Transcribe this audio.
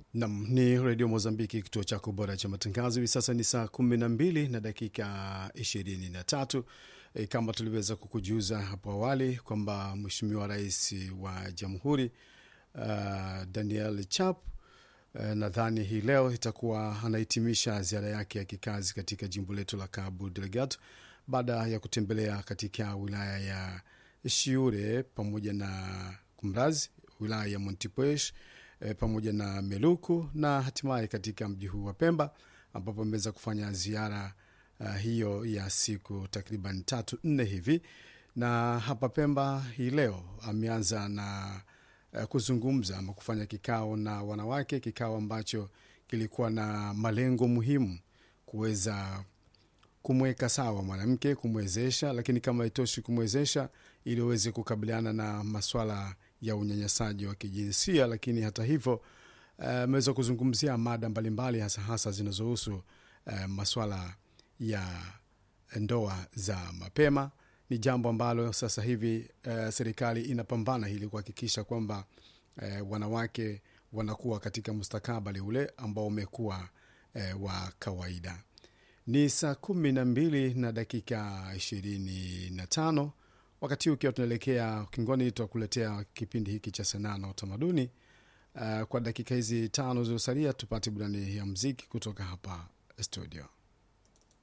Nam ni redio Mozambiki, kituo chako bora cha matangazo. Hivi sasa ni saa kumi na mbili na dakika ishirini na tatu. E, kama tuliweza kukujuza hapo awali kwamba Mheshimiwa Rais wa Jamhuri uh, Daniel Chap uh, nadhani hii leo itakuwa anahitimisha ziara yake ya kikazi katika jimbo letu la Cabo Delgado baada ya kutembelea katika wilaya ya Shiure pamoja na Kumrazi, wilaya ya Montepuez e, pamoja na Meluku na hatimaye katika mji huu wa Pemba ambapo ameweza kufanya ziara uh, hiyo ya siku takriban tatu nne hivi, na hapa Pemba hii leo ameanza na uh, kuzungumza ama kufanya kikao na wanawake, kikao ambacho kilikuwa na malengo muhimu kuweza kumweka sawa mwanamke, kumwezesha, lakini kama itoshi kumwezesha ili aweze kukabiliana na maswala ya unyanyasaji wa kijinsia. Lakini hata hivyo ameweza uh, kuzungumzia mada mbalimbali hasa hasa zinazohusu uh, maswala ya ndoa za mapema. Ni jambo ambalo sasa hivi uh, serikali inapambana ili kuhakikisha kwamba uh, wanawake wanakuwa katika mustakabali ule ambao umekuwa uh, wa kawaida. Ni saa kumi na mbili na dakika ishirini na tano wakati huu ukiwa tunaelekea ukingoni, tutakuletea kipindi hiki cha sanaa na utamaduni. Uh, kwa dakika hizi tano zilizosalia tupate burani ya mziki kutoka hapa studio.